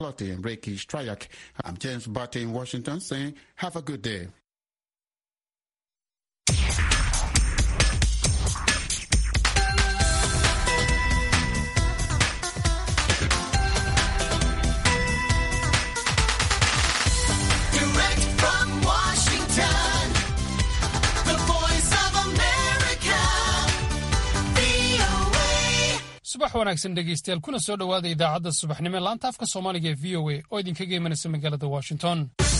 and Reiki Strayak. I'm James Barty in Washington saying, have a good day. Direct from Washington, the voice of America, VOA. subax wanaagsan dhegaystayaal kuna soo dhowaada idaacadda subaxnimo ee laanta afka soomaaliga ee v o a oo idinkaga imanaysa magaalada washington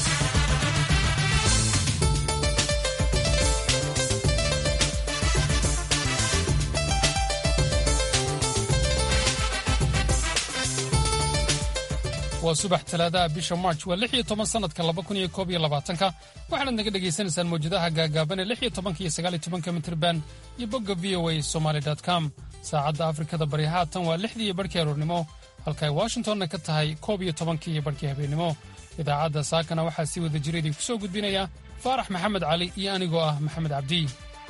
waa subax talaadaha bisha march waa lix iyo toban sanadka laba kun iyo koob iyo labaatanka waxaanaad naga dhagaysanaysaan mawjadaha gaagaaban ee lix iyo tobanka iyo sagaal iyo tobanka mitrban iyo bogga v o a somaly com saacadda afrikada bari haatan waa lixdii iyo barhkii aroornimo halka ay washingtonna ka tahay koob iyo tobankii iyo barhkii habeennimo idaacadda saakana waxaa si wada jira idinku soo gudbinaya faarax maxamed cali iyo anigoo ah maxamed cabdi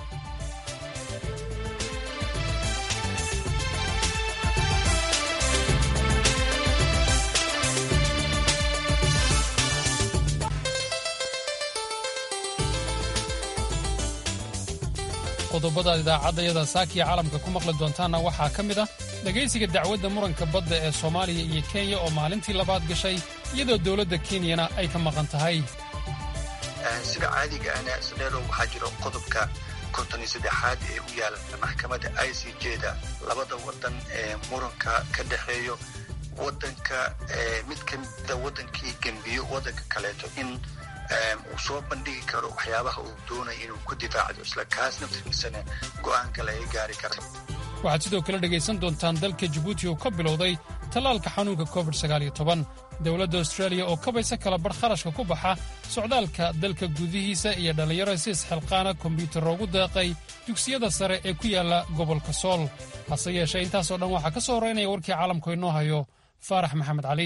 qodobada idaacaddayada saakiya caalamka ku maqli doontaanna waxaa ka mid ah dhegaysiga dacwadda muranka badda ee soomaaliya iyo kenya oo maalintii labaad gashay iyadoo dowladda kenyana ay ka maqan tahay sida caadiga ana sadeero waxaa jiro qodobka konton iyo saddexaad ee u yaala maxkamadda i c j da labada wadan ee muranka ka dhexeeyo wadanka mid ka mida wadankii gembiyo wadanka kaleeto in uu soo bandhigi karo waxyaabaha uu doonaya inuu ku difaacdo isla kaas naftiisana go'aanka laga gaari karo waxaad sidoo kale dhegaysan doontaan dalka jabuuti oo ka bilowday tallaalka xanuunka covid dowladda austraaliya oo kabaysa kala bar kharashka ku baxa socdaalka dalka gudihiisa iyo dhallinyaro si isxilqaana kombyuutarro ugu deeqay dugsiyada sare ee ku yaalla gobolka sool hase yeeshee intaasoo dhan waxaa ka soo horeynaya warkii caalamku inoo hayo faarax maxamed cali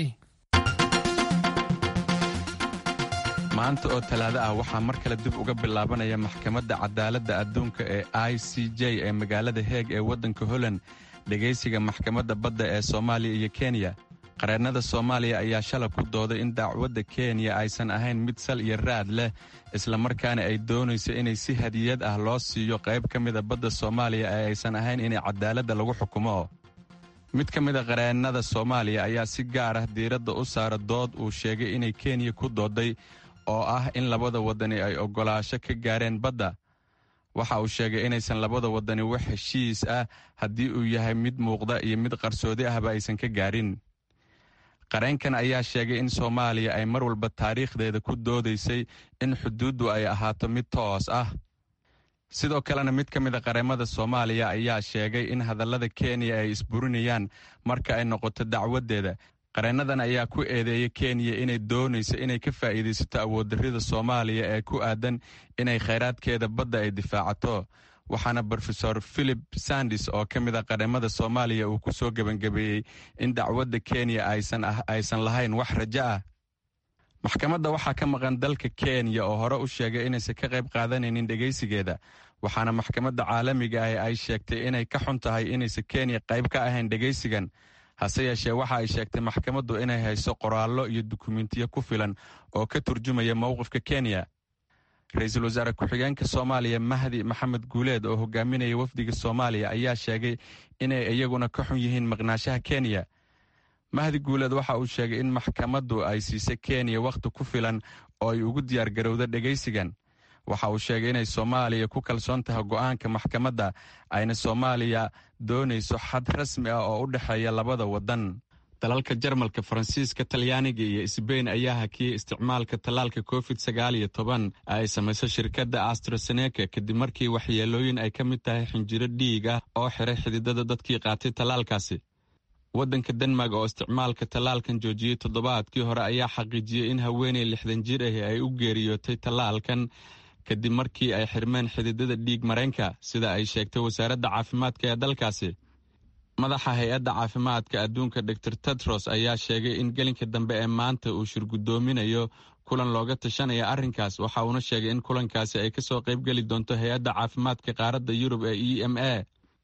maanta oo talaado ah waxaa mar kale dib uga bilaabanaya maxkamadda cadaaladda adduunka ee i c j ee magaalada heeg ee waddanka holland dhegaysiga maxkamadda badda ee soomaaliya iyo kenya qareennada soomaaliya ayaa shalab ku dooday in dacwadda kenya aysan ahayn mid sal iyo raad leh islamarkaana ay doonayso inay si hadiyad ah loo siiyo qayb ka mida badda soomaaliya ee aysan ahayn inay cadaaladda lagu xukumo mid ka mid a qareennada soomaaliya ayaa si gaar ah diiradda u saara dood uu sheegay inay kenya ku dooday oo ah in labada waddani ay oggolaasho ka gaareen badda waxa uu sheegay inaysan labada waddani wax heshiis ah haddii uu yahay mid muuqda iyo mid qarsoodi ahba aysan ka gaarin qareenkan ayaa sheegay in soomaaliya ay mar walba taariikhdeeda ku doodaysay in xuduuddu ay ahaato mid toos ah sidoo kalena mid ka mid a qareemada soomaaliya ayaa sheegay in hadallada kenya ay isburinayaan marka ay noqoto dacwaddeeda qareennadan ayaa ku eedeeyay kenya inay doonayso inay ka faa'iidaysato awooddarrida soomaaliya ee ku aadan inay khayraadkeeda badda ay difaacato waxaana brofesor philip sandis oo ka mid a qareemada soomaaliya uu ku soo gebangabeeyey in dacwadda kenya aysan lahayn wax rajo ah maxkamadda waxaa ka maqan dalka kenya oo hore u sheegay inaysan ka qayb qaadanaynin dhegaysigeeda waxaana maxkamadda caalamiga ah ay sheegtay inay ka xun tahay inaysan kenya qayb ka ahayn dhegaysigan hase yeeshee waxa ay sheegtay maxkamaddu inay hayso qoraallo iyo dukumentiyo ku filan oo ka turjumaya mowqifka kenya ra-iisul wasaare ku-xigeenka soomaaliya mahdi maxamed guuleed oo hogaaminaya wafdiga soomaaliya ayaa sheegay inay iyaguna ka xun yihiin maqnaashaha kenya mahdi guuleed waxa uu sheegay in maxkamaddu ay siisay kenya wakhti ku filan oo ay ugu diyaargarowda dhegaysigan waxa uu sheegay inay soomaaliya ku kalsoon tahay go'aanka maxkamadda ayna soomaaliya doonayso xad rasmi ah oo u dhexeeya labada waddan dalalka jarmalka faransiiska talyaaniga iyo sbain ayaa hakiyey isticmaalka tallaalka covid sagaal iyo toban ay samayso shirkadda astroseneka kadib markii waxyeelooyin ay ka mid tahay xinjiro dhiig ah oo xiray xididada dadkii qaatay tallaalkaasi waddanka denmark oo isticmaalka tallaalkan joojiyey toddobaadkii hore ayaa xaqiijiyey in haweeney lixdan jir ahi ay u geeriyootay tallaalkan kadib markii ay xirmeen xididada dhiig mareenka sida ay sheegtay wasaaradda caafimaadka ee dalkaasi madaxa hay-adda caafimaadka adduunka dor tedros ayaa sheegay in gelinka dambe ee maanta uu shirgudoominayo kulan looga tashanaya arrinkaas waxa uuna sheegay in kulankaasi ay kasoo qaybgeli doonto hay-adda caafimaadka qaaradda yurub ee e m a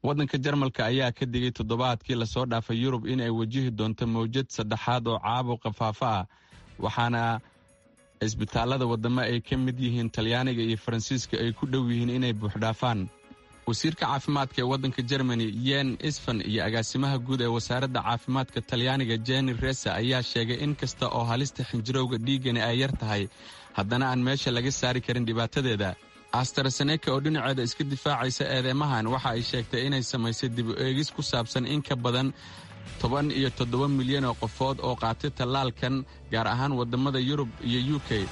waddanka jarmalka ayaa ka digay toddobaadkii lasoo dhaafay yurub in ay wajihi doonto mawjad saddexaad oo caabuqa faafa ah waxaana cisbitaallada waddamo ay ka mid yihiin talyaaniga iyo faransiiska ay ku dhow yihiin inay buuxdhaafaan wasiirka caafimaadka ee waddanka jermani yen isfan iyo agaasimaha guud ee wasaaradda caafimaadka talyaaniga jeni resa ayaa sheegay in kasta oo halista xinjirowga dhiiggani ay yar tahay haddana aan meesha laga saari karin dhibaatadeeda astraseneka oo dhinaceeda iska difaacaysa eedeymahan waxa ay sheegtay inay samaysay dib u eegis ku saabsan in ka badan toban iyo toddoba milyan oo qofood oo qaatay tallaalkan gaar ahaan waddamada yurub iyo u k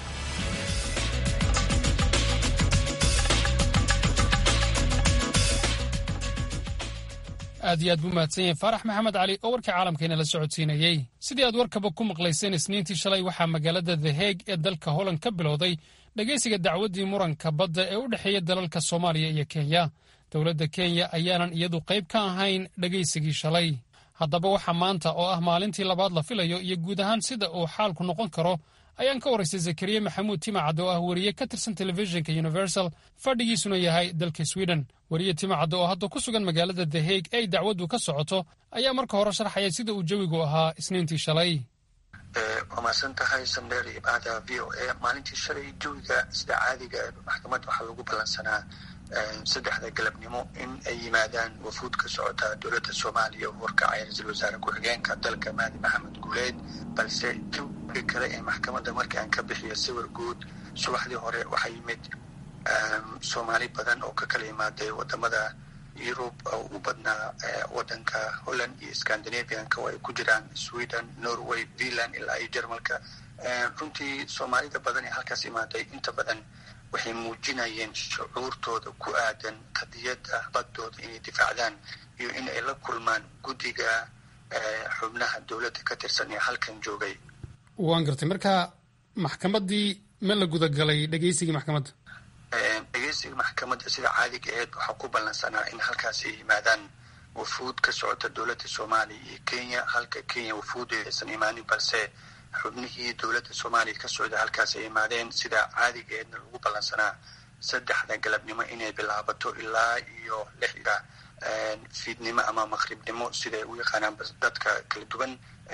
aad iyo aad buu mahadsan yahay faarax maxamed cali oo warkii caalamkeena la socodsiinayey sidii aad warkaba ku maqlayseen isniintii shalay waxaa magaalada the heeg ee dalka holland ka bilowday dhegaysiga dacwaddii muranka badda ee u dhexeeya dalalka soomaaliya iyo kenya dowladda kenya ayaanan iyadu qayb ka ahayn dhegaysigii shalay haddaba waxaa maanta oo ah maalintii labaad la filayo iyo guud ahaan sida uu xaalku noqon karo ayaan ka waraystay zakariya maxamuud timacad oo ah weriye ka tirsan telefishinka universal fadhigiisuna yahay dalka sweden weriye timacad oo hadda ku sugan magaalada the haeg ee ay dacwaddu ka socoto ayaa marka hore sharxaya sida uu jawigu ahaa isniintii shalay waa mahadsan tahay sandheer iyo bahda v o a maalintii shalay jawiga sida caadiga maxkamadda waxaa lagu ballansanaa saddexda galabnimo in ay yimaadaan wafuud ka socota dowladda soomaaliya oo warkacaya ra-iisul wasaare ku-xigeenka dalka mahdi maxamed guuleed balse jawiga kale ee maxkamadda markii aan ka bixiyo sawir guud subaxdii hore waxaa yimid soomaali badan oo ka kala imaaday wadamada yurub oo u badnaa wadanka holland iyo scandinavianka oo ay ku jiraan sweden norway finland ilaa iyo jermalka runtii soomaalida badan ee halkaas imaaday inta badan waxay muujinayeen shucuurtooda ku aadan qadiyadda baddooda inay difaacdaan iyo in ay la kulmaan guddiga xubnaha dowladda ka tirsan ee halkan joogay waan gartay marka maxkamaddii ma la gudagalay dhegaysigii maxkamadda dhegeysiga maxkamadda sida caadiga aheed waxaa ku ballansanaa in halkaas ay yimaadaan wafuud ka socota dowladda soomaaliya iyo kenya halka kenya wafuudeeda aysan imaanin balse xubnihii dowladda soomaaliya ka socda halkaas ay imaadeen sida caadiga aheedna lagu ballansanaa saddexda galabnimo inay bilaabato ilaa iyo lixda fiidnimo ama maqribnimo siday u yaqaanaan dadka kala duwan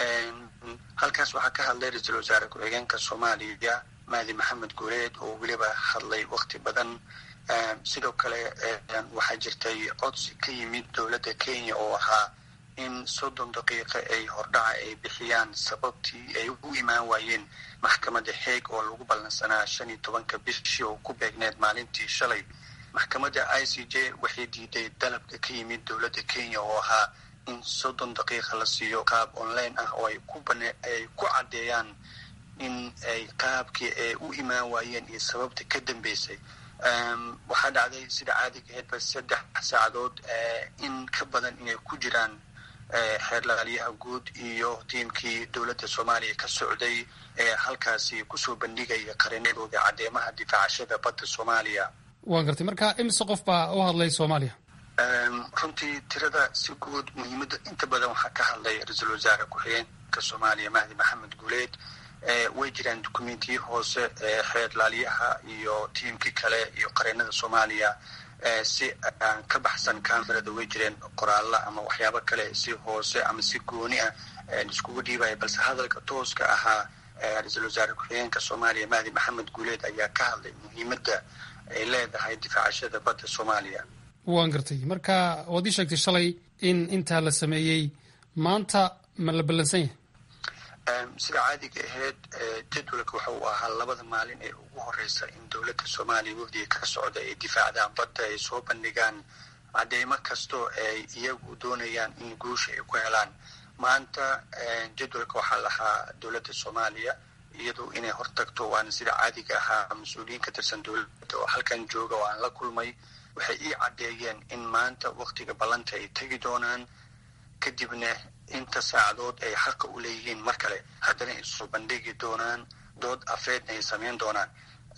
halkaas waxaa ka hadlay ra-iisul wasaare ku-xigeenka soomaaliya mahdi maxamed guuleed oo weliba hadlay wakti badan sidoo kale waxaa jirtay codsi ka yimid dowladda kenya oo ahaa in soddon daqiiqa ay hordhaca ay bixiyaan sababtii ay u imaan waayeen maxkamadda heeg oo lagu ballansanaa shan iyo tobanka bishii oo ku beegneed maalintii shalay maxkamadda i c j waxay diiday dalabka ka yimid dowladda kenya oo ahaa in soddon daqiiqa la siiyo qaab online ah oo ay ku bane ay ku caddeeyaan in ay qaabkii ay u imaan waayeen iyo sababta ka dambeysay waxaa dhacday sida caadiga aheedba saddex saacadood in ka badan inay ku jiraan xeerlaalyaha guud iyo tiimkii dowladda soomaaliya ka socday ee halkaasi kusoo bandhigaya qarinadooda caddeemaha difaacashada badda soomaaliya waan gartay marka imise qof baa u hadlay soomaaliya runtii tirada si guud muhiimadda inta badan waxaa ka hadlay ra-iisul wasaare ku-xigeenka soomaaliya mahdi maxamed guuleed way jiraan dukumentiyi hoose xeerlaalyaha iyo tiimkii kale iyo qareenada soomaaliya si aan ka baxsan camerada way jireen qoraallo ama waxyaabo kale si hoose ama si gooni ah iskugu dhiibaya balse hadalka tooska ahaa ra-iisul wasaare ku-xigeenka soomaaliya mahdi maxamed guuleed ayaa ka hadlay muhiimadda ay leedahay difaacashada badda soomaaliya waan gartay marka waad ii sheegtay shalay in intaa la sameeyey maanta ma la ballansan yahay sida caadiga aheyd jadwalka waxa uu ahaa labada maalin ee ugu horeysa in dowladda soomaaliya wafdiga ka socda ay difaacdaan badda ay soo bandhigaan cadeymo kastoo ay iyagu doonayaan in guusha ay ku helaan maanta jadwalka waxaa lahaa dowladda soomaaliya iyadu inay hortagto waana sida caadiga ahaa mas-uuliyiin ka tirsan dowladda oo halkan jooga oo aan la kulmay waxay ii caddeeyeen in maanta waktiga ballanta ay tegi doonaan kadibna inta saacadood ay xaqa u leeyihiin mar kale haddana ay soo bandhigi doonaan dood afeedna ay sameyn doonaan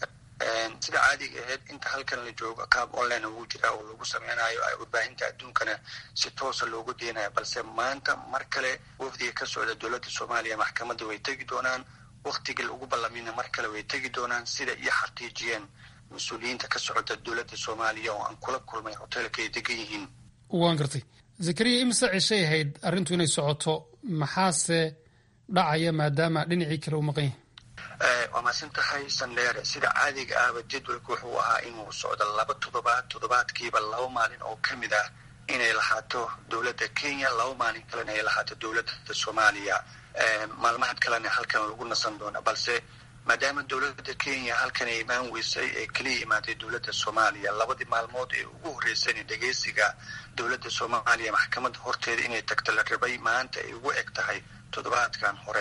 sida caadiga aheyd inta halkan la joogo qaab online ugu jira oo lagu sameynayo warbaahinta adduunkana si toosa loogu deenayo balse maanta mar kale wafdiga ka socda dowladda soomaaliya maxkamadda way tegi doonaan waktigii lagu ballamina mar kale way tegi doonaan sida iyo xaqiijiyeen mas-uuliyiinta ka socda dowladda soomaaliya oo aan kula kulmay hoteelka ay degan yihiin waan gartay zakariya imise ceshay ahayd arrintu inay socoto maxaase dhacaya maadaama dhinacii kale uu maqan yahay waa mahadsan tahay sandheere sida caadiga ahba jadwalku wuxuu ahaa inuu socdo laba toddobaad toddobaadkiiba laba maalin oo ka mid ah inay lahaato dowladda kenya laba maalin kalena ay lahaato dowladda soomaaliya maalmahan kalena halkan lagu nasan doona balse maadaama dowladda kenya halkan ay imaan weysay ee keliya imaaday dowladda soomaaliya labadii maalmood ee ugu horreysayna dhegeysiga dowladda soomaaliya maxkamadda horteeda inay tagto la rabay maanta ay ugu eg tahay toddobaadkan hore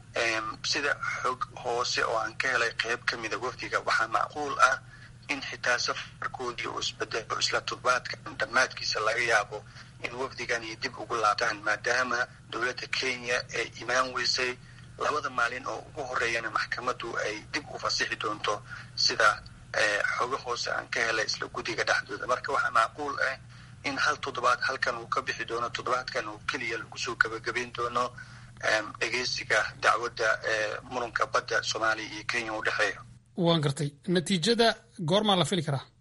sida xog hoose oo aan ka helay qeyb ka mida wafdiga waxaa macquul ah in xitaa safarkoodii uu isbedelo isla toddobaadkan dhammaadkiisa laga yaabo in wafdigani dib ugu laabtaan maadaama dowladda kenya ay imaan weysay labada maalin oo ugu horeeyana maxkamaddu ay dib u fasixi doonto sida xogo hoose aan ka helay isla guddiga dhexdooda marka waxaa macquul ah in hal toddobaad halkan uu ka bixi doono toddobaadkan oo keliya lagu soo gabagabayn doono dhegeysiga dacwadda muranka badda soomaaliya iyo kenya u dhexeeya waan gartay natiijada goormaa la fili karaa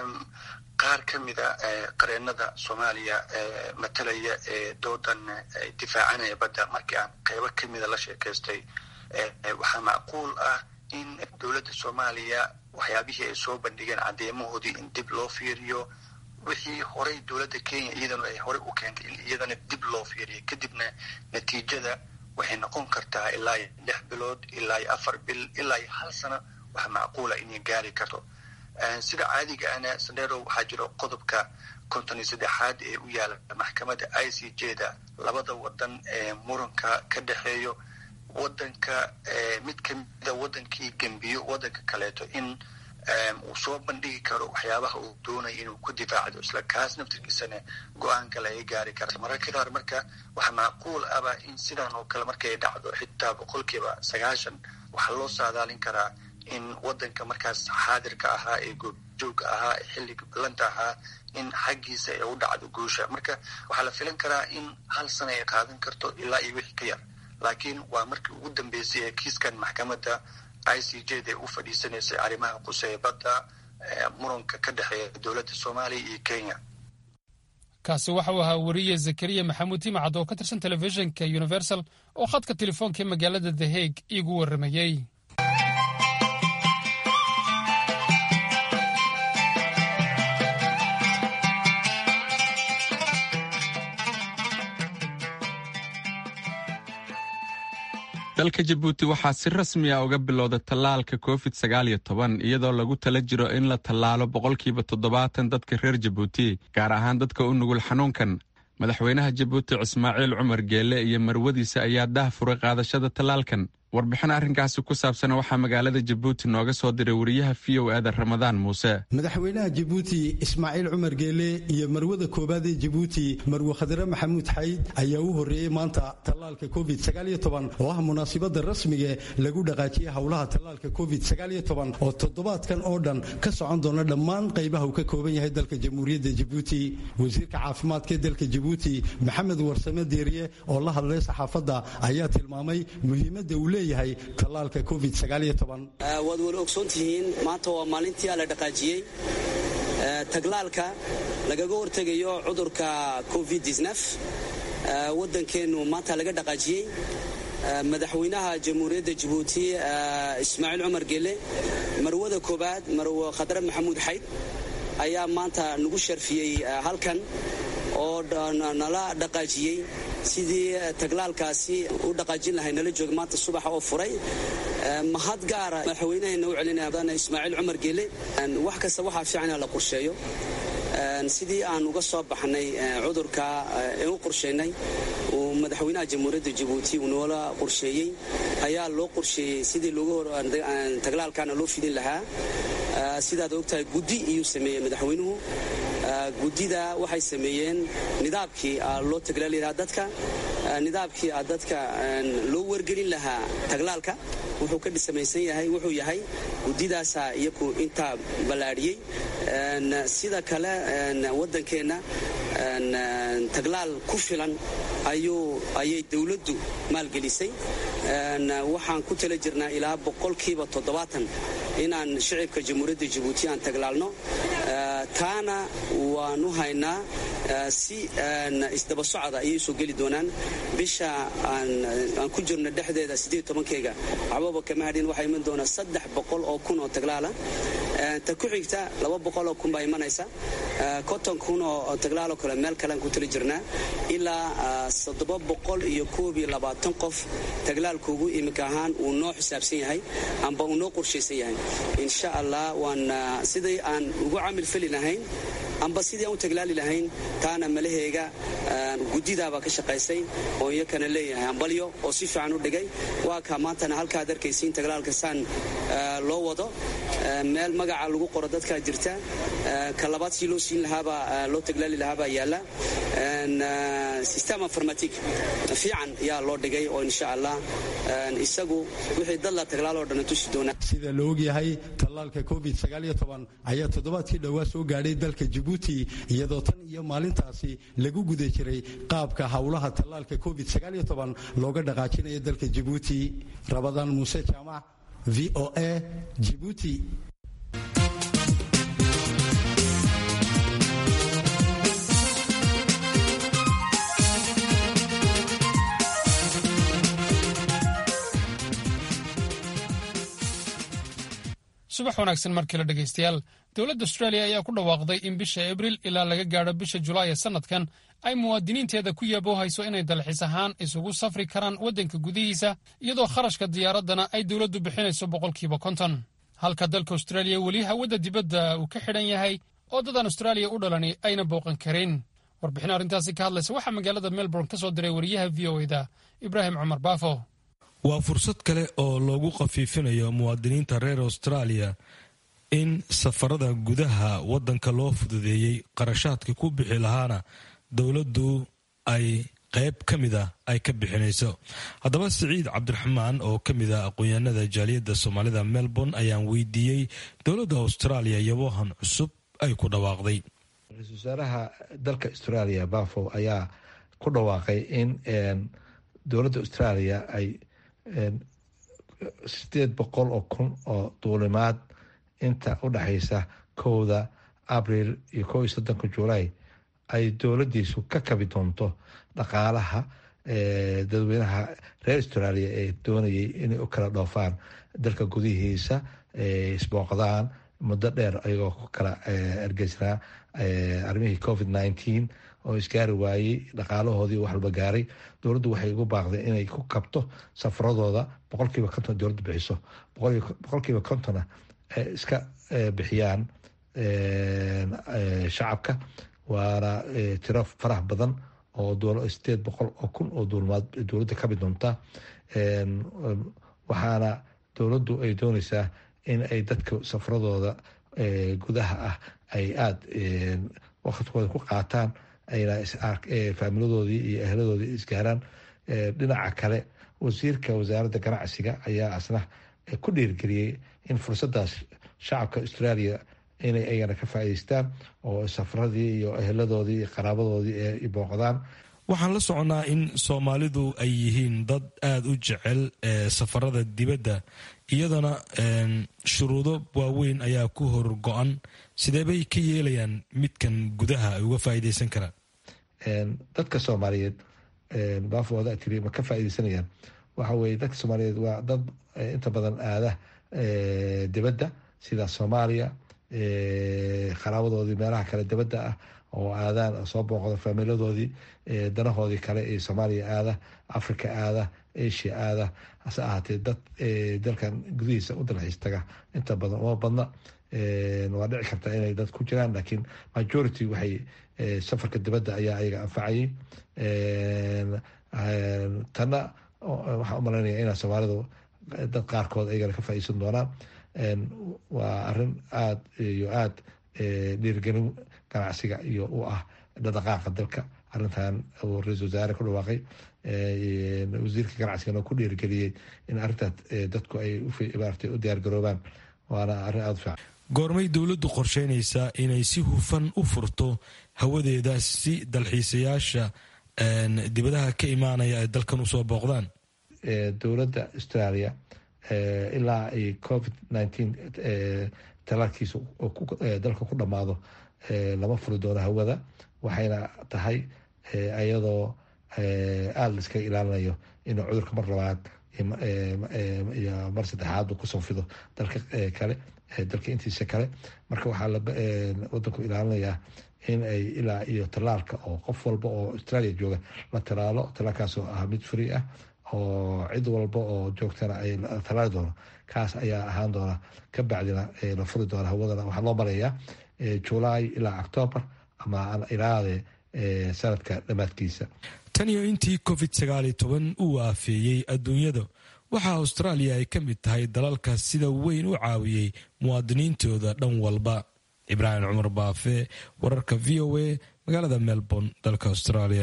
qaar ka mida qareenada soomaaliya matalaya ee doodan difaacanaya badda markii aan qeybo ka mida la sheekaystay waxaa macquul ah in dowladda soomaaliya waxyaabihii ay soo bandhigeen caddeemahoodii in dib loo fiiriyo wixii horey dowladda kenya iyadana ay horey u keentay in iyadana dib loo fiiriyo kadibna natiijada waxay noqon kartaa ilaa iyo lix bilood ilaa iyo afar bil ilaa iyo hal sano wax macquula inay gaari karto sida caadiga ana sandero waxaa jiro qodobka konton iyo saddexaad ee u yaala maxkamadda i c j da labada wadan ee muranka ka dhexeeyo wadanka mid kamida wadankii gembiyo wadanka kaleeto in uu soo bandhigi karo waxyaabaha uu doonaya inuu ku difaacdo isla kaas naftirkiisana go-aan kale ay gaari karta mararka qaar marka waxaa macquul aba in sidan oo kale markay dhacdo xitaa boqolkiiba sagaashan waxaa loo saadaalin karaa in wadanka markaas xaadirka ahaa ee goobjooga ahaa ee xilliga ballanta ahaa in xaggiisa ay u dhacdo guusha marka waxaa la filan karaa in hal sana ay qaadan karto ilaa iyo wixii ka yar laakiin waa markii ugu dambeysay ee kiiskan maxkamadda i c j da u fadhiisanaysay arrimaha quseeye badda muranka ka dhexeeya dowladda soomaaliya iyo kenya kaasi waxa uu ahaa weriye zakariya maxamuud timacad oo ka tirsan telefishinka universal oo khadka telefoonka ee magaalada the hague iigu warramayey dalka jabuuti waxaa si rasmi ah uga bilowda tallaalka covid sagaal iyo toban iyadoo lagu tala jiro in la tallaalo boqolkiiba toddobaatan dadka reer jabuuti gaar ahaan dadka u nugul xanuunkan madaxweynaha jabuuti ismaaciil cumar geelle iyo marwadiisa ayaa dah furay qaadashada tallaalkan warbixin arrinkaasi ku saabsan waxaa magaalada jabuuti nooga soo diray wariyaha v o eda ramadaan muuse madaxweynaha jabuuti ismaaciil cumar geele iyo marwada koobaad ee jabuuti marwe khadre maxamuud xayd ayaa u horreeyey maanta tallaalka covid oo ah munaasibada rasmiga lagu dhaqaajiyey howlaha tallaalka covid oo toddobaadkan oo dhan ka socon doona dhammaan qaybaha uu ka kooban yahay dalka jamhuuriyadda jabuuti wasiirka caafimaadka ee dalka jabuuti maxamed warsame deeriye oo la hadlay saxaafadda ayaa tilmaamay muhiimadda uu leeyahay tallaalka covid waad wala ogsoontihiin maanta waa maalintii la dhaqaajiyey taglaalka lagaga hortegayo cudurka covid waddankeennu maanta laga dhaqaajiyey madaxweynaha jamhuuriyadda jabuuti ismaaciil cumar geele marwada koobaad marwe khadre maxamuud xayd ayaa maanta nagu sharfiyey halkan oo nala dhaqaajiyey sidii taglaalkaasi u dhaqaajin lahay nala jooga maanta subaxa oo furay mahad gaara madaxweynaheena u celinaya ismaaciil cumar geele wax kasta waxaa fiican in la qorsheeyo sidii aan uga soo baxnay cudurka ee u qorsheynay uu madaxweynaha jamhuuriyadda jabuuti uu noola qorsheeyey ayaa loo qorsheeyey sidii taglaalkaana loo fidin lahaa sidaad ogtahay guddi iyuu sameeyey madaxweynuhu guddida waxay sameeyeen nidaamkii loo taglaali lahaa dadka nidaamkii dadka loo wargelin lahaa taglaalka wuxuu ka samaysan yahay wuxuu yahay guddidaasa iyaku intaa ballaadhiyey sida kale waddankeenna taglaal ku filan ayay dowladdu maalgelisay waxaan ku tala jirnaa ilaa boqolkiiba toddobaatan inaan shicibka jamhuuriyadda jabuuti aan taglaalno taana waanu haynaa si isdaba socda ayay soo geli doonaan bisha aan ku jirno dhexdeeda sideed tobankeyga waxbaba kama hadhin waxaa iman doona saddex boqol oo kun oo taglaala ta ku xigta laba boqol oo kun baa imanaysa konton kun oo taglaaloo kale meel kalean ku tali jirnaa ilaa toddoba boqol iyo koob iyo labaatan qof taglaalkoogu iminka ahaan uu noo xisaabsan yahay amba uu noo qorshaysan yahay insha allah waan sidai aan ugu camil feli lahayn amba sidii aan u taglaali lahayn taana malaheega guddidaabaa ka shaqaysay oo iyakana leeyahay ambalyo oo si fiican u dhigay waa kaa maantana halkaad arkaysiin taglaalka saan loo wado meel magaca lagu qoro dadkaa jirta ka labaad si loo siin lahaabaa loo taglaali lahaabaa yaalla system informatic fiican yaa loo dhigay oo insha allah isagu wixii dad la taglaaloo dhan tusi doonaa sida la ogyahay tallaalka covid ayaa toddobaadkii dhowaa soo gaadhay dalka jibuuti iyadoo tan iyo maalintaasi lagu guda jiray qaabka howlaha tallaalka covid looga dhaqaajinayo dalka jibuuti rabadaan muuse jaamac v o a jibuuti subax wanaagsan markale dhegaystayaal dowladda austraaliya ayaa ku dhawaaqday in bisha abriil ilaa laga gaadho bisha julaay ee sannadkan ay muwaadiniinteeda ku yaboohayso inay dalxiis ahaan isugu safri karaan waddanka gudihiisa iyadoo kharashka diyaaraddana ay dowladdu bixinayso boqolkiiba konton halka dalka austraaliya weli hawadda dibadda uu ka xidhan yahay oo dadan austraaliya u dhalani ayna booqan karin warbixin arrintaasi ka hadlaysa waxaa magaalada melbourne ka soo diray wariyaha v o eda ibraahim cumar baafo waa fursad kale oo loogu khafiifinayo muwaadiniinta reer austraaliya in safarada gudaha waddanka loo fududeeyey qarashaadka ku bixi lahaana dowladdu ay qayb ka mid a ay ka bixinayso haddaba siciid cabdiraxmaan oo ka mid ah aqoon-yahanada jaaliyadda soomaalida melbourne ayaan weydiiyey dowladda austraaliya yabohan cusub ay ku dhawaaqday ra-iisul wasaaraha dalka australia bafo ayaa ku dhawaaqay in dowladda australia ay sideed boqol oo kun oo duulimaad inta u dhexaysa kowda abril iyo kow iyo soddonka julaay ay dowladdiisu ka kabi doonto dhaqaalaha dadweynaha reer australia ee doonayay inay u kala dhoofaan dalka gudihiisa isbooqdaan muddo dheer ayagoo ku kala ergeysnaa arrimihii covid nineteen oo isgaari waayey dhaqaalahoodii wax walba gaaray dowladdu waxay ugu baaqday inay ku kabto safaradooda boqolkiiba konton dowladdu bixiso boqolkiiba kontonna iska bixiyaan shacabka waana tiro farax badan oo sideed boqol oo kun oo duulmaad dowladda kabi doonta waxaana dowladdu ay dooneysaa in ay dadka safaradooda gudaha ah ay aada waqtikooda ku qaataan ayna faamiladoodii iyo ehladoodii isgaaraan dhinaca kale wasiirka wasaaradda ganacsiga ayaa asna ku dhiirgeliyey in fursadaas shacabka australia inay ayagana ka faa'iideystaan oo safaradii iyo eheladoodii iyo qaraabadoodii ay booqdaan waxaan la soconnaa in soomaalidu ay yihiin dad aada u jecel safarada dibadda iyadana shuruudo waaweyn ayaa ku hor go-an sidee bay ka yeelayaan midkan gudaha ay uga faa'iideysan karaan dadka soomaaliyeed baafooda tiri ma ka faa'iideysanayaan waxa weye dadka soomaaliyeed waa dad inta badan aada dibadda sida soomaaliya qaraabadoodii meelaha kale dibadda ah oo aadaan soo booqda faamiladoodii danahoodii kale ee soomaaliya aada africa aada asia aada hase ahaatee dad dalkan gudihiisa u dalxiis taga inta badan uma badna waa dhici karta inay dad ku jiraan laakiin majority waxay safarka dibadda ayaa ayaga anfacayay tanna waxaan umalaynaya inaa soomaalidu dad qaarkood ayagana ka faa'iidsan doonaan waa arin aada iyo aada dhiirgelin ganacsiga iyo u ah dhaqaaqa dalka arintan uu ra-isul wasaare ku dhawaaqay wasiirka ganacsigana ku dhiirgeliyey in arintaas dadku ay maarata u diyaargaroobaan waana arrin aada u fiican goormay dowladdu qorsheynaysaa inay si hufan u furto hawadeeda si dalxiisayaasha dibadaha ka imaanaya ay dalkan usoo booqdaan dowladda australia ilaa ay covid nineteen talaalkiisa dalka ku dhammaado lama furi doono hawada waxayna tahay iyadoo aada la iskaga ilaalinayo inuu cudurka mar labaad iyo mar saddexaad kusoo fido dalka kale dalka intiisa kale marka waxaa wadanku ilaalinayaa in ay ilaa iyo tallaalka oo qof walba oo australia jooga la talaalo talaalkaasoo ah mid free ah oo cid walba oo joogtana ay talaali doono kaas ayaa ahaan doona ka bacdina la furi doona hawadana waxaa loo marayaa july ilaa octoobar ama ilaade sanadka dhammaadkiisa tan iyo intii covid sagaaliyo toban uu aafeeyey adduunyada waxaa austraaliya ay ka mid tahay dalalka sida weyn u caawiyey muwaadiniintooda dhan walba ibraahim cumar baafe wararka v o a magaalada melbourne dalka australia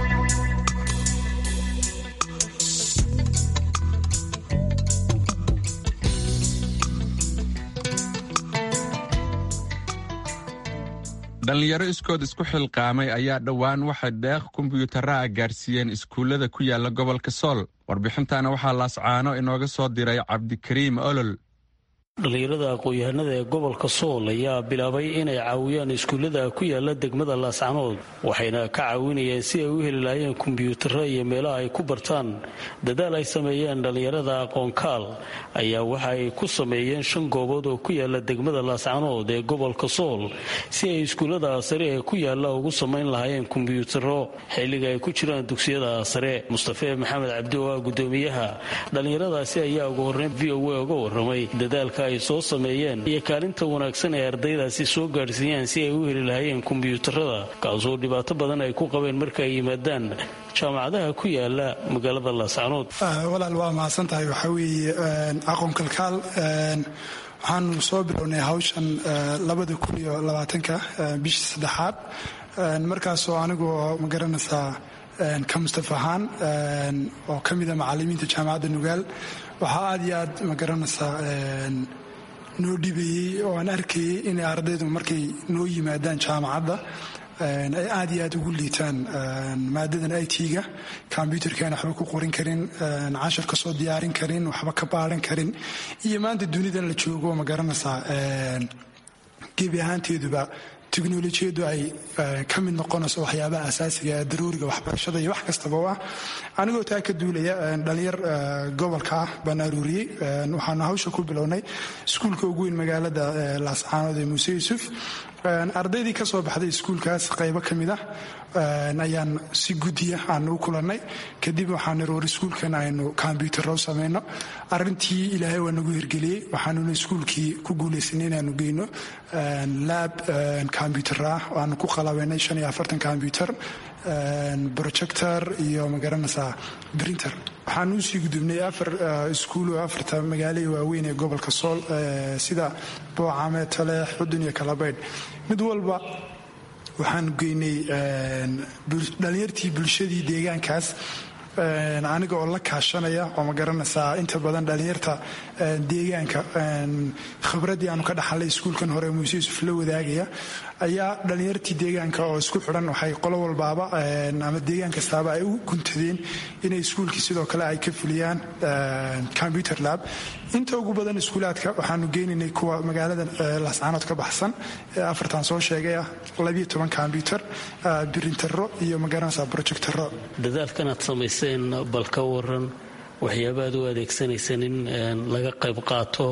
dhallinyaro iskood isku xilqaamay ayaa dhowaan waxay deeq kombyuutaraha gaarsiiyeen iskuullada ku yaala gobolka sool warbixintana waxaa laascaano inooga soo diray cabdikariim olol dhallinyarada aqoon-yahanada ee gobolka sool ayaa bilaabay inay caawiyaan iskuullada ku yaala degmada laascanood waxayna ka caawinayeen si ay u heli lahaayeen kombyuutaro iyo meelaha ay ku bartaan dadaal ay sameeyeen dhallinyarada aqoonkaal ayaa waxa ay ku sameeyeen shan goobood oo ku yaala degmada laascanood ee gobolka sool si ay iskuullada sare ee ku yaala ugu samayn lahaayeen kombyuutaro xilliga ay ku jiraan dugsiyada sare mustafe maxamed cabdi oo ah gudoomiyaha dhallinyaradaasi ayaa ugu horreyn v o a uga waramay dadaalka ay soo sameeyeen iyo kaalinta wanaagsan ee ardaydaasi soo gaadhsiiyaan si ay u heli lahaayeen kombyuutarada kaasoo dhibaato badan ay ku qabeen marka ay yimaadaan jaamacadaha ku yaala magaalada laascanood walaal waa mahadsan tahay waxaa weeye aqoon kalkaal waxaanu soo bilownay hawshan labada kun iyo labaatanka bishii saddexaad markaasoo anigoo ma garanaysaa ka mustaf ahaan oo ka mida macalimiinta jaamacadda nugaal waxaa aad iyo aad ma garanaysaa noo dhibayey oo aan arkayay inay ardaydu markay noo yimaadaan jaamacadda ay aad iyo aad ugu liitaan maadadan i t-ga kombyutarkaan waxba ku qorin karin cashar ka soo diyaarin karin waxba ka baaran karin iyo maanta dunidan la joogo ma garanaysaa gebi ahaanteeduba teknolojiyadu ay ka mid noqonayso waxyaabaha asaasiga ee daruuriga waxbarashada iyo wax kastaba u ah anigoo taa ka duulaya dhalinyar gobolka ah baan aruuriyey waxaanu hawsha ku bilownay iskuulka ugu weyn magaalada laascaanood ee muuse yuusuf ardaydii ka soo baxday iskuulkaas qaybo ka mid ah ayaan si guddiya aanu u kulannay kadib waxaan iroor iskuulkan aynu kombyuutarro samayno arintii ilaahay waa nagu hirgeliyey waxaanuna iskuulkii ku guulaysanay inaanu geyno laab kombyuutar ah aanu ku qalabaynay shan iyo afartan kombyuutar projector iyo magaranaysaa printer waxaan usii gudubnay afar iskuul oo afarta magaalo waaweyn ee gobolka sool sida boocame taleex xudun iyo kalabaydh mid walba waxaanu geynay dhalinyartii bulshadii deegaankaas aniga oo la kaashanaya oo ma garanaysaa inta badan dhalinyarta deegaanka khibraddii aanu ka dhaxalay iskuulkan hore muuse yuusuf la wadaagaya ayaa dhalinyartii deegaanka oo isku xidhan waxay qolo walbaaba ama deegaan kastaaba ay u guntadeen inay iskuulkii sidoo kale ay ka fuliyaan computer lab inta ugu badan iskuulaadka waxaanu geynaynay kuwa magaalada laascaanood ka baxsan ee afartan soo sheegay ah labiyo toban combyuter birintaro iyo magaranaysaa projectaro dadaalkanaad samayseen bal ka waran waxyaaba aad u adeegsanayseen in laga qayb qaato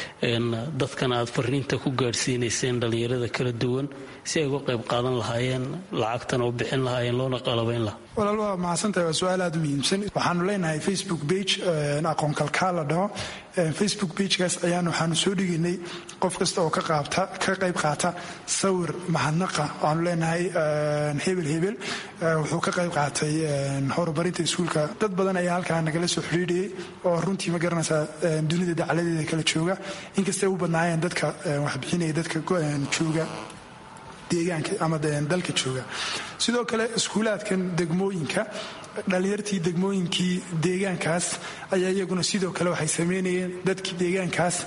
dadkan aad fariinta ku gaadhsiinayseen dhallinyarada kala duwan si ay uga qayb qaadan lahaayeen lacagtana u bixin lahaayeen loona qalabayn lahaa walaal waa mahadsantahay waa su-aal aada u muhiimsan waxaanu leenahay facebook page aqoon kalkaal la dhaho facebook bagekaas ayaan waxaanu soo dhigaynay qof kasta oo ka qayb qaata sawir mahadnaqa waxaanu leenahay hebel hebel wuxuu ka qayb qaatay horumarinta iskuulka dad badan ayaa halkaa nagala soo xidhiidhiyey oo runtii ma garanaysaa dunida dacladeeda kala jooga inkastay u badnaayeen dadka waxbixinaya dadka jooga deegaanka ama dalka jooga sidoo kale iskuulaadkan degmooyinka dhalinyartii degmooyinkii deegaankaas ayaa iyaguna sidoo kale waxay sameynayeen dadkii deegaankaas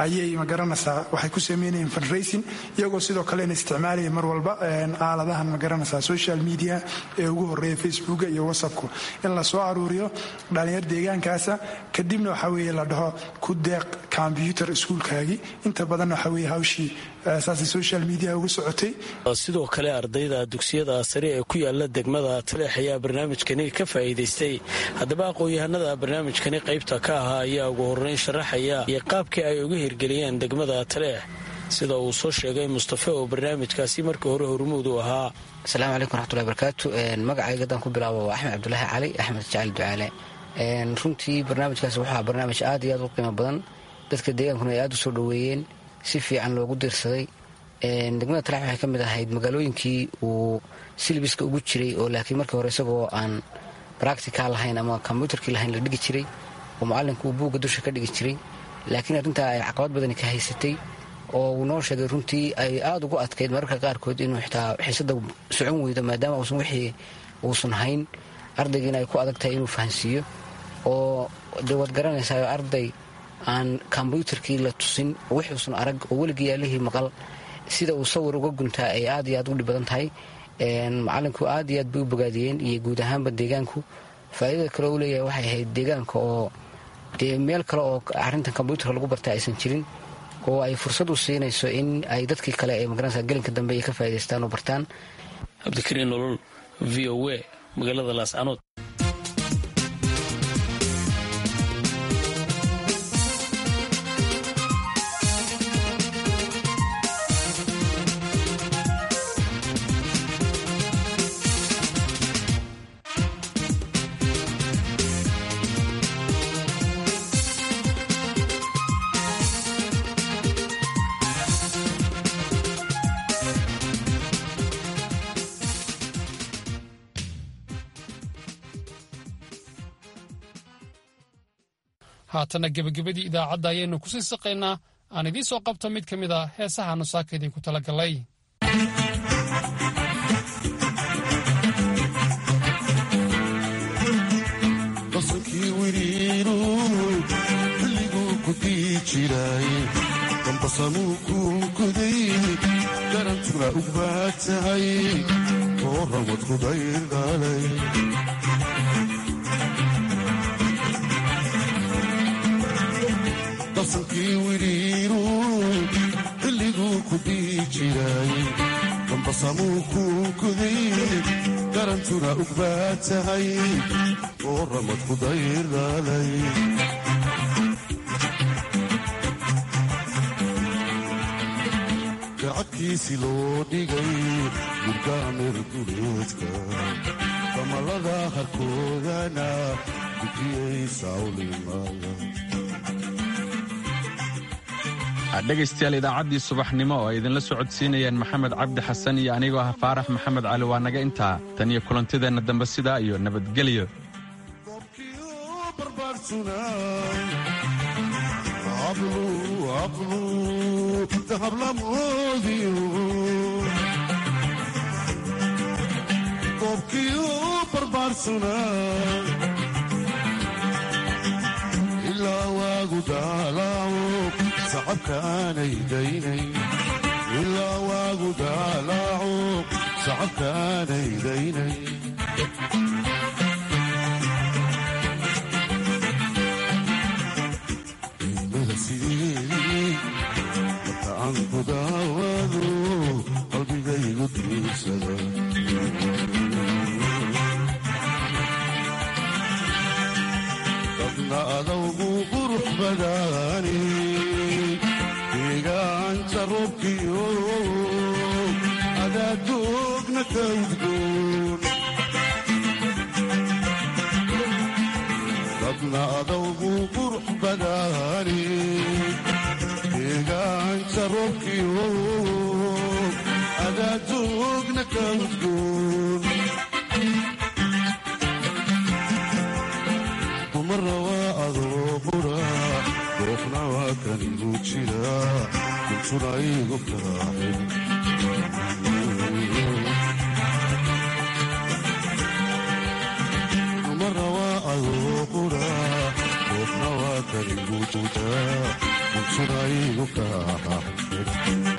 ayay magaranaysaa waxay ku sameynayeen fundraising iyagoo sidoo kalena isticmaalaya mar walba aaladahan magaranaysaa social media ee ugu horeeya facebooka iyo whatsappku in la soo aruuriyo dhalinyar deegaankaasa kadibna waxa weeye la dhaho ku deeq combyuter iskuulkaagii inta badan waxa weeye hawshii saasay social media uga socotay sidoo kale ardayda dugsiyada sare ee ku yaala degmada taleex ayaa barnaamijkani ka faa'iidaystay haddaba aqoon-yahanada barnaamijkani qaybta ka ahaa ayaa ugu horreyn sharaxaya iyo qaabkii ay uga hirgeliyeen degmada taleex sida uu soo sheegay mustafe oo barnaamijkaasi markii hore hormuud u ahaa asalaamu calaykum raxmatullahi barakaatu magacayga haddaan ku bilaabo waa axmed cabdulaahi cali axmed jacali ducaale runtii barnaamijkaasi wuxuu barnaamij aad iyo aad u qiimo badan dadka deegaankuna ay aad u soo dhoweeyeen si fiican loogu diirsaday degmada taleex waxay ka mid ahayd magaalooyinkii uu silbiska ugu jiray oo laakiin markii hore isagoo aan bractical lahayn ama kombyutarkii lahayn la dhigi jiray oo macalinku uu buugga dusha ka dhigi jiray laakiin arrintaa ay caqabad badani ka haysatay oo uu noo sheegay runtii ay aada ugu adkayd mararka qaarkood inuu xitaa xiisada socon weydo maadaama uusan wixii uusan hayn ardaygiina ay ku adag tahay inuu fahansiiyo oo dee waad garanaysaa arday aan kombyutarkii la tusin wixuusan arag oo weligii yaalihii maqal sida uu sawir uga guntaa ay aad iyo aad u dhib badan tahay macalinku aad iyo aad bay u bogaadiyeen iyo guud ahaanba deegaanku faa'iidada kale u leeyahay waxay ahayd deegaanka oo dee meel kale oo arrintan kombyutarka lagu barta aysan jirin oo ay fursad u siinayso in ay dadkii kale ee magaranaysa gelinka dambe ay ka faa'idaystaan oo bartaan cabdikariin nolol v o a magaalada laascanood haatanna gebagabadii idaacadda ayaynu kusii saqaynaa aan idiin soo qabto mid ka mid a heesaha nusaaka idinku talagalay qasankii wiriinu xilliguu ku dii jiray dambasamuu kuunkuday garantuna u baad tahay oo ramad ku daydhalay qasankii wiriinu xilliguu ku dii jiray dambasamuu kuunkuday garantuna u baad tahay oo ramad ku daydhalay gacadkiisi loo dhigay gurgaamir duleedka damalada harkoodana gudiyey sawlimaya dhegaystayaal idaacaddii subaxnimo oo ay idinla socodsiinayeen maxamed cabdi xasan iyo anigoo ah faarax maxamed cali waa naga intaa tan iyo kulantideenna dambe sidaa iyo nabadgelyo ilaa waagu daalaaco sacabka aanay daynay ilaa waagu daalaaco sacabka aanay daynay ilmada sideedii marka aan ku daawado qalbigaygu diirsada dadna adawgu qurux badaani deegaanka roobkiyo adaadoogna ka udgoon dadna adawgu qurux badaani deegaanka roobkiyo adaadoogna ka udgoon dumara waa adoo qura goofna waa kan igu jira kuntuna igu karaacin dumara waa adoo qura goofna waa kan igu juudaa kuntuna igu kaa